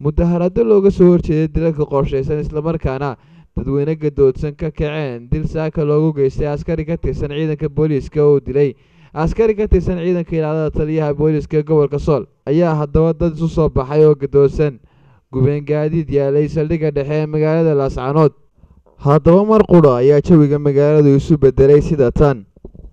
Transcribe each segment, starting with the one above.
mudaharado looga soo horjeeday dilalka qorshaysan islamarkaana dadweyne gadoodsan ka kaceen dil saaka loogu geystay askari ka tirsan ciidanka booliiska oo dilay askari ka tirsan ciidanka ilaalada taliyaha booliiska ee gobolka sool ayaa haddaba dad isu soo baxay oo gadoodsan gubeen gaadiid yaalay saldhigga dhexe ee magaalada laascanood haddaba mar qudha ayaa jawiga magaaladu isu bedelay sida tan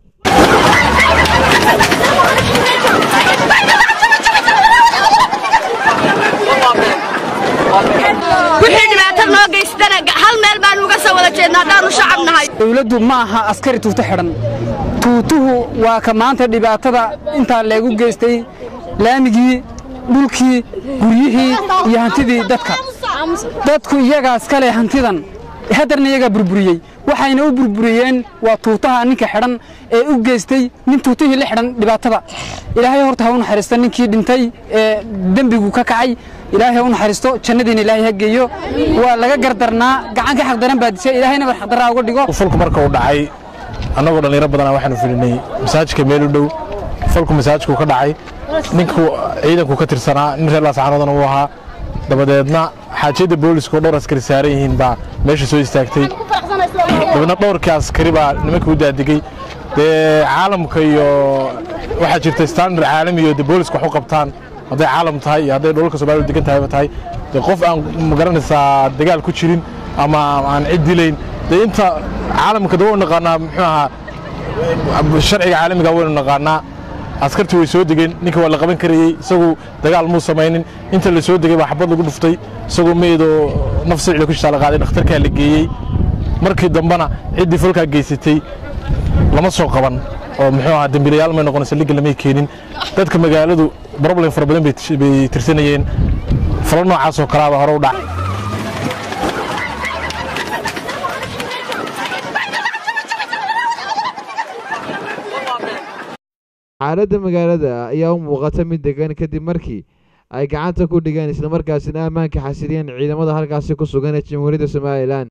wixii dhibaato noo geystana hal meel baan uga soo wada jeednaa haddaanu shacab nahay dowladdu ma aha askari tuuto xidhan tuutuhu waa ka maanta dhibaatada intaa leegu geystay laamigii dhulkii guryihii iyo hantidii dadka dadku iyagaas kale hantidan hadarna iyagaa burburiyey waxayna u burburiyeen waa tuutaha ninka xidhan ee u geystay nin tuutihii la xidhan dhibaatada ilaahay horta ha u naxariisto ninkii dhintay ee dembigu ka kacay ilaahay ha u naxariisto jannadiina ilaahay ha geeyo waa laga gardarnaa gacan ka xaqdaran baa disay ilaahayna war xaqdarraa uga dhigo falku marka uu dhacay annagoo dhallinyaro badanaa waxaanu filinay masaajidka meel u dhow falku masaajidku ka dhacay ninku ciidanku ka tirsanaa nin reer laascaanoodana uu ahaa dabadeedna xaajiyadda booliska oo dhowr askari saaran yihiin baa meesha soo istaagtay dabeedna dhowrkii askari baa nimanka u daadigey dee caalamka iyo waxaa jirta standard caalami iyo dee booliska wax u qabtaan hadday caalam tahay iyo hadday dholalka soomaalida degan tahayba tahay dee qof aan magaranaysaa dagaal ku jirin ama aan cid dilayn dee inta caalamka dee waynu naqaanaa muxuu ahaa sharciga caalamiga waynu naqaanaa askartii way soo degeen ninka waa la qaban karayey isagu dagaal muu samaynin inta la soo degay baa xabad lagu dhuftay isagoo meydoo naf sicila ku jirtaa la qaaday dhakhtarkaa la geeyey markii dambena ciddii falkaa geysatay lama soo qaban oo muxuu ahaa dembiilayaal may noqonaysa liga lamay keenin dadka magaaladu problem fara badan bay tirsanayeen falo noocaas oo kalaaba hore u dhac xaaladda magaalada ayaa u muuqata mid degan kadib markii ay gacanta ku dhigeen islamarkaasina ammaanka xasiliyeen ciidamada halkaasi ku sugan ee jamhuuriyadda somalilan